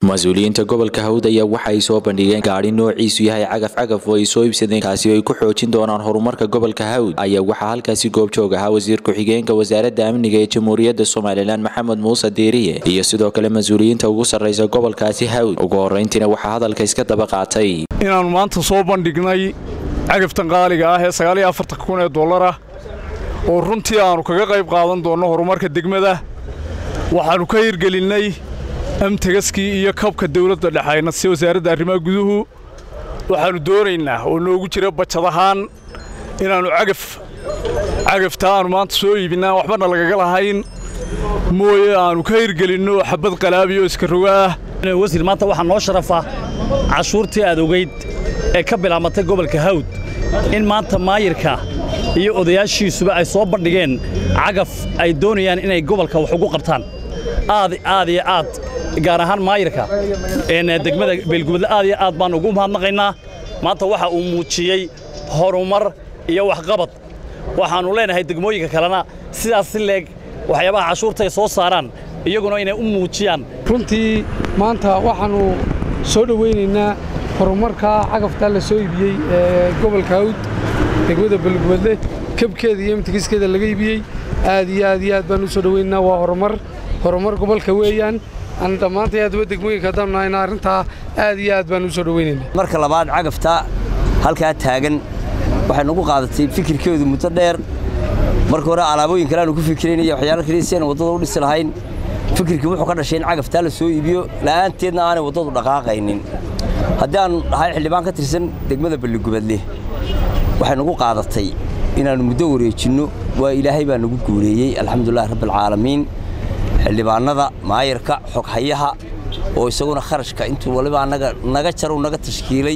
mas-uuliyiinta gobolka hawd ayaa waxa ay soo bandhigeen gaadhi noociisu yahay cagaf cagaf oo ay soo iibsadeen kaasi oo ay ku xoojin doonaan horumarka gobolka hawd ayaa waxaa halkaasi goobjoog ahaa wasiir ku-xigeenka wasaaradda amniga ee jamhuuriyadda somalilan maxamed muuse diiriye iyo sidoo kale mas-uuliyiinta ugu sarraysa gobolkaasi hawd ugu horrayntiina waxaa hadalka iska daba qaatay inaannu maanta soo bandhignay cagaftan qaaliga ah ee sagaaliyo afartan kun ee dollar ah oo runtii aannu kaga qayb qaadan doonno horumarka degmada waxaannu ka hirgelinnay amtagaskii iyo kabka dawladda dhexayna si wasaaradda arrimaha guduhu waxaannu doonaynaa oo noogu jira bajad ahaan inaannu cagaf cagafta aannu maanta soo iibinaan waxbana lagaga lahayn mooye aannu ka hirgelinno xabad qalaabiyo iska roga ah wasiir maanta waxaa noo sharafa cashuurtii aad ogayd ee ka bilaabatay gobolka hawd in maanta maayirka iyo odayaashiisuba ay soo bandhigeen cagaf ay doonayaan inay gobolka wax ugu qabtaan aad aad iyo aad gaar ahaan maayirka degmada beelgubadle aad iyo aad baan ugu mahadnaqaynaa maanta waxa uu muujiyey horumar iyo waxqabad waxaannu leenahay degmooyinka kalena sidaas si leeg waxyaabaha cashuurta ay soo saaraan iyaguna inay u muujiyaan runtii maanta waxaannu soo dhowaynaynaa horumarka cagaftaa la soo iibiyey ee gobolka hawd degmada beelgubadle kabkeeda iyo imtikiskeeda laga iibiyey aad iyo aad iyo aad baan u soo dhowaynaynaa waa horumar horumar gobolka weeyaan aan dhammaantay aadaba degmooyinka haddaan nahayna arrintaa aad iyo aad baan u soo dhowaynaynaa marka labaad cagafta halkaa taagan waxay nagu qaadatay fikirkeedu muddo dheer marka hore alaabooyin kale aanu ku fikiraynaya waxyaalo kaliya si aan waddada u dhisi lahayn fikirkii wuxuu ka dhashay in cagaftaa la soo iibiyo la'aanteedna aanay waddadu dhaqaaqaynin haddii aan dhahay xildhibaan ka tirsan degmada balligubadle waxay nagu qaadatay inaannu muddo wareejinno waa ilaahay baa nagu guuleeyey alxamdulilahi rabbialcaalamiin xildhibaannada maayarka xoghayaha oo isaguna kharashka intuu waliba annaga naga jarow naga tashkiilay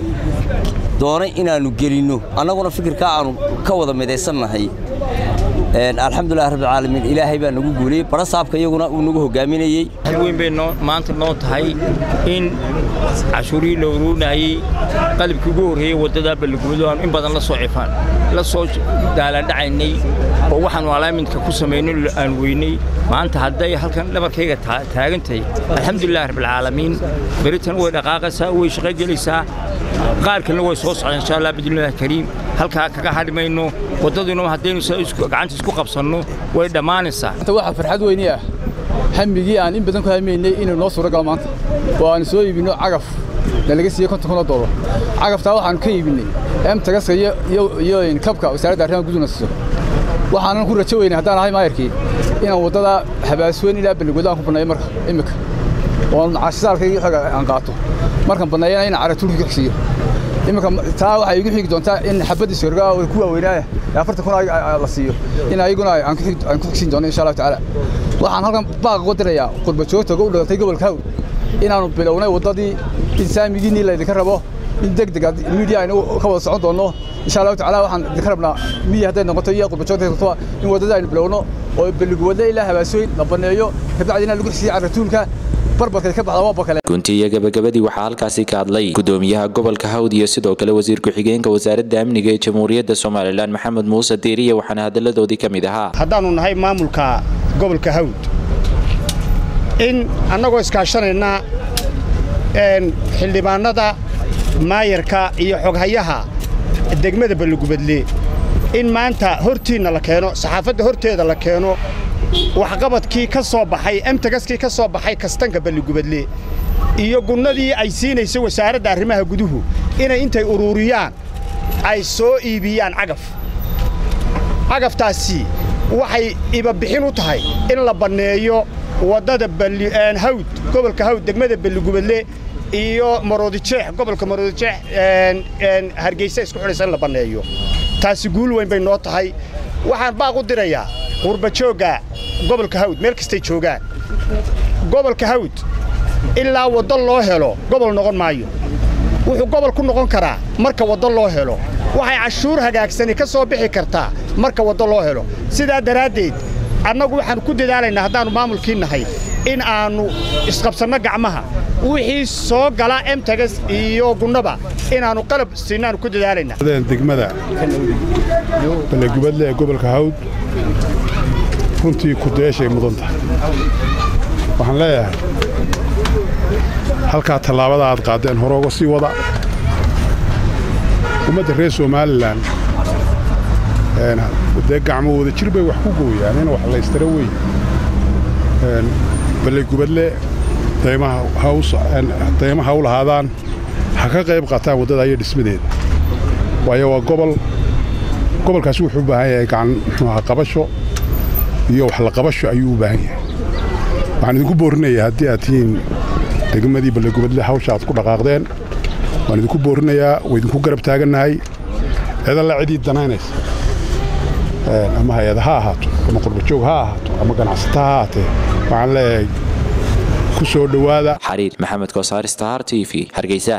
doonay inaannu gelinno annaguna fikirkaa aannu ka wada midaysannahay alxamdulilah rabbialcaalamiin ilaahay baa nagu guuliyey barasaabka iyaguna uu nagu hogaaminayey weyn bay maanta noo tahay in cashuurihii la uruunayey qalibkii ugu horreeyey waddada balligubado aanu in badan la soo cifaan la soo daalaandhacaynay oo waxaannu alaaminka ku samayno aan weynay maanta hadday halkan dhabarkayga taagantahay alxamdulilah rabbialcaalamiin beritan way dhaqaaqaysaa way shaqo gelaysaa qaar kalena way soo socdaan insha allah bidnillahi kariim halkaa kaga hadhi mayno waddaduna haddaynu gacanta isku qabsanno way dhammaanaysaa waxaa farxad weyni ah hamigii aan in badan ku hamaynay inuu noo suuro galo maanta oo aanu soo iibinno cagaf na laga siiyey konton kun oo dollar cagaftaa waxaannu ka iibinnay emtagaska iyo kabka wasaaradda arrimaha guduna siiso waxaanan ku rajo weynay haddaan ahay maayarkii inaan waddada habaasweyn ilaa balligoodo aan ku banneeyo marka immika oon caashisaalkayga xooga aan qaato markaan banneeyana inaan caratuurkii ku xigsiiyo iminka taa waxay igu xigi doontaa in xabaddii sorgaa oo ku waaweynaaya ee afartan kun la siiyo in ayaguna aan ku xigsiin doono insha allahu tacaala waxaan halkan baaqa ku dirayaa qurba joogta u dhalatay gobolka hawd inaannu bilownay waddadii in saamigiinnii laydinka rabo in deg deg miidiya aynu ka wada socon doonno insha allahu tacaala waxaan idinka rabnaa midiya hadday noqoto iyo qurba joogta noqotoba in waddada aynu bilowno oo baliguwadle ilaa habaasooyin la banneeyo kabacdina lagu xigsiiyo carratuulka gunti iyo gabagabadii waxaa halkaasi ka hadlay gudoomiyaha gobolka hawd iyo sidoo kale wasiir ku-xigeenka wasaaradda amniga ee jamhuuriyadda somalilan maxamed muuse diiriye waxaana hadalladoodii ka mid ahaa haddaannu nahay maamulka gobolka hawd in annagoo iskaashanayna xildhibaannada maayarka iyo xoghayaha degmada balligubadle in maanta hortiinna la keeno saxaafadda horteeda la keeno waxqabadkii ka soo baxay emtagaskii ka soo baxay kastanka balligubadle iyo gunnadii ay siinaysa wasaaradda arrimaha guduhu inay intay uruuriyaan ay soo iibiyaan cagaf cagaftaasi waxay ibabixin u tahay in la banneeyo waddada hawd gobolka hawd degmada balligubadle iyo maroodijeex gobolka maroodijeex hargeysa isku xidhaysa in la banneeyo taasi guul weyn bay noo tahay waxaan baaq u dirayaa qurbajoogga gobolka hawd meel kastay joogaan gobolka hawd ilaa waddo loo helo gobol noqon maayo wuxuu gobol ku noqon karaa marka waddo loo helo waxay cashuur hagaagsani ka soo bixi kartaa marka waddo loo helo sidaa daraaddeed annagu waxaannu ku dadaalaynaa haddaannu maamulkii nahay in aannu isqabsanno gacmaha wixii soo gala emtagas iyo gunnaba inaannu qalab siinnaannu ku dadaalaynaa degmada ballegubadle ee gobolka hawd runtii kudayaashay mudan tahay waxaan leeyahay halkaa tallaabada aad qaaddeen hore uga sii wada ummadda reer somalilan dee gacmo wada jir bay wax ku gooyaan in wax laystara wey ballegubadle dayma ha u lahaadaan ha ka qayb qaataan waddada iyo dhismadeeda waayo waa gobol gobolkaasi wuxuu u baahan yahay gacan muxuuaha qabasho iyo wax la qabasho ayuu u baahan yahay waxaan idinku boorinayaa haddii aad tihiin degmadii ballegubadle hawsha aad ku dhaqaaqdeen waan idinku boorinayaa waa idinku garab taagannahay cidalla cidii danaynaysa ama hay-ada ha ahaato ama qurbajoog ha ahaato ama ganacsata ha ahaatee waxaan leeyahay ku soo dhowaada xariir maxamed koosaar star t v hargeysa